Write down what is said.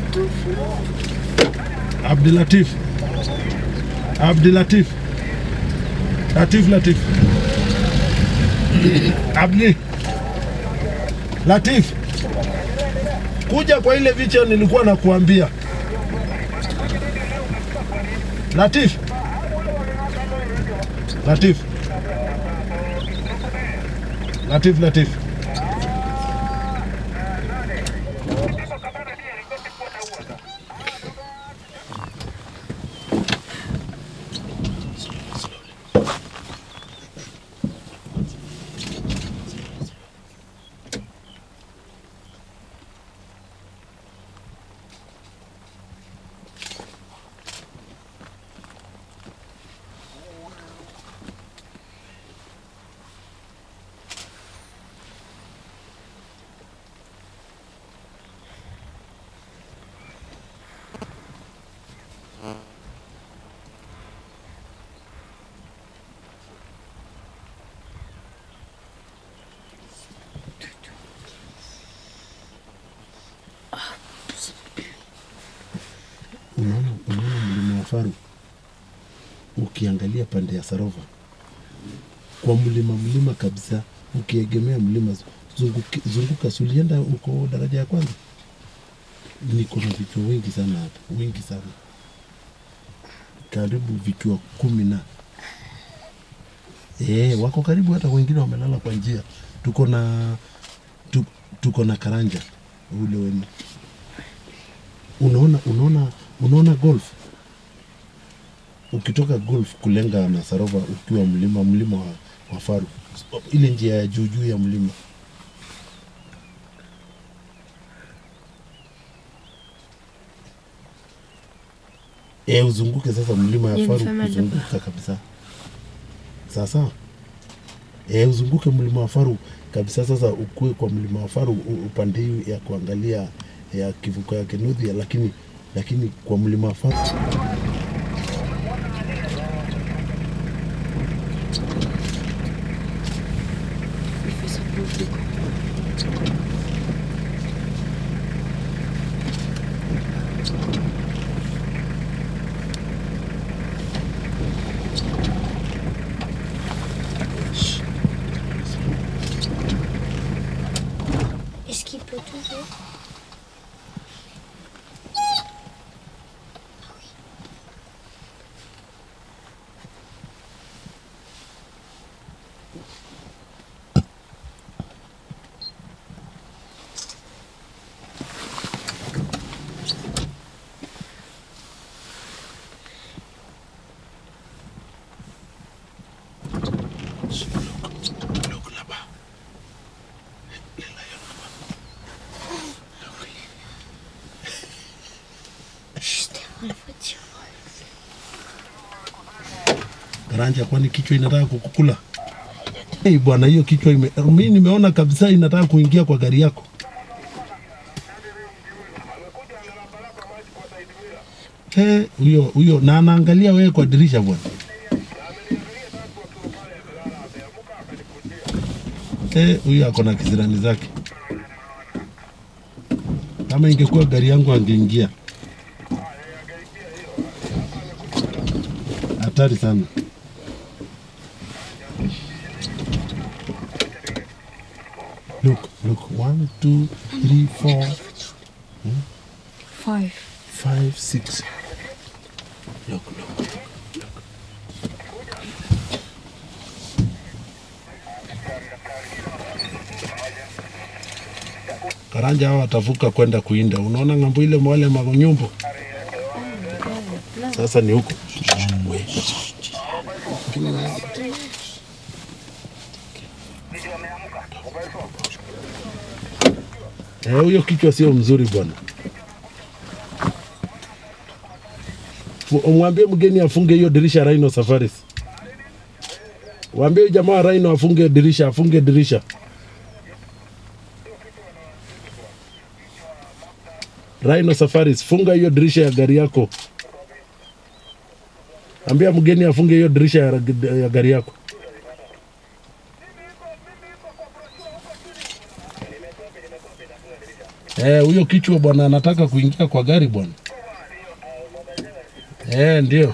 Tufu. Abdulatif. Abdulatif. Latif Latif. Abdi. Latif. Kuja kwa ile vicha nilikuwa nakuambia. Latif. Latif. Latif Latif. Unaona, unaona mlima wa Faru ukiangalia pande ya Sarova kwa mlima mlima kabisa, ukiegemea mlima zunguki, zunguka, sulienda uko daraja ya kwanza. Niko na vichwa wengi sana hapa, wengi sana, karibu vichwa kumi na eh, wako karibu, hata wengine wamelala kwa njia. Tuko na tu, tuko na karanja ule wenu unaona unaona unaona golf ukitoka golf kulenga na Sarova ukiwa mlima mlima wa, wa Faru ile njia ya juu juu ya mlima e, uzunguke sasa mlima ya Hiyo ni Faru Fema kuzunguka kabisa sasa e, uzunguke mlima wa Faru kabisa sasa ukue kwa mlima wa Faru u- upande hii ya kuangalia ya kivuko ya Kinuthia lakini lakini kwa mlima wa Faru Il fait ça pour le coup. Est-ce qu'il peut t'ouvrir Chut, dans la voiture. Karanja, kwani kichwa inataka kukukula? Hey, bwana, hiyo kichwa ime, mimi nimeona kabisa inataka kuingia kwa gari yako. Eh, huyo huyo na anaangalia wewe kwa dirisha bwana. Eh, huyo ako na kisirani zake. Kama ingekuwa gari yangu angeingia. Hatari sana. Look, look, one, two, three, four, Five. five, six. Look, look. Karanja hao watavuka kwenda kuinda. Unaona ng'ambo ile wale manyumbo sasa ni huko. We. Eh, huyo kichwa sio mzuri bwana. Fu- Umwambie mgeni afunge hiyo dirisha Rhino Safaris. Waambie jamaa wa Rhino afunge dirisha, afunge dirisha. Rhino Safaris, funga hiyo dirisha ya gari yako. Ambia mgeni afunge hiyo dirisha ya, ya gari yako. Eh, huyo kichwa bwana anataka kuingia kwa gari bwana. Eh, ndio.